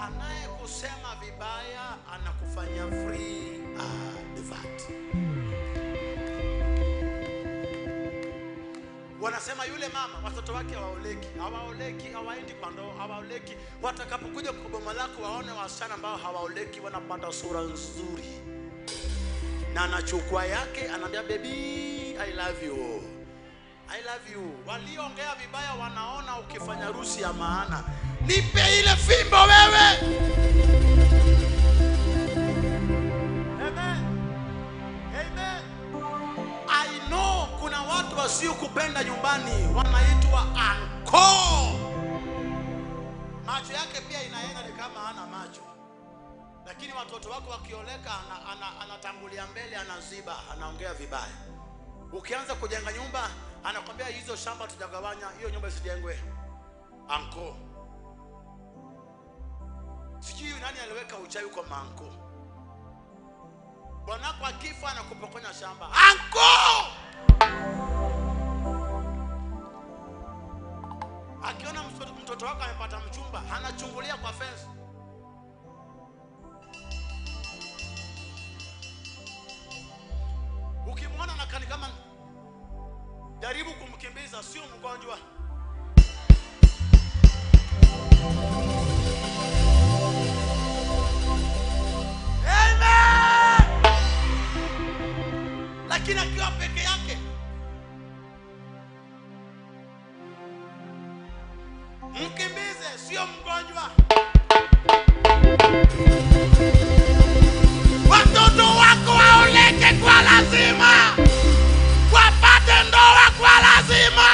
anayekusema vibaya anakufanya free advert. Wanasema yule mama watoto wake hawaoleki, hawaoleki, hawaendi kwa ndoa, hawaoleki. Watakapokuja kwa boma lako waone wasichana ambao hawaoleki, wanapata sura nzuri, na anachukua yake, anaambia baby I love you, I love you. Walioongea vibaya wanaona ukifanya harusi ya maana. Nipe ile fimbo wewe. Amen. Amen. I know kuna watu wasiokupenda nyumbani wanaitwa anko. Macho yake pia inaenda ni kama hana macho, lakini watoto wako wakioleka, ana- ana- anatangulia mbele, anaziba, anaongea vibaya. Ukianza kujenga nyumba, anakwambia hizo shamba tutagawanya, hiyo nyumba isijengwe. Anko, sijui nani aliweka uchawi kwa manko. Bwanako akifa anakupokonya shamba. Anko! Akiona mtoto, mtoto wako amepata mchumba, anachungulia kwa fence. Ukimwona nakani kama jaribu kumkimbiza, sio mgonjwa. Amen! Lakini akiwa peke yake mkimbize, sio mgonjwa. Watoto wako waoleke kwa lazima, wapate ndoa kwa lazima,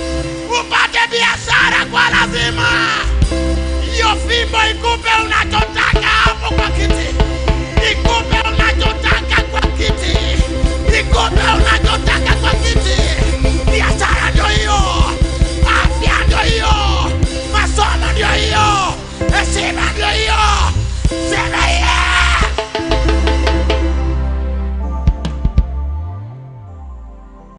upate biashara kwa lazima. Hiyo fimbo ikupe unachotaka.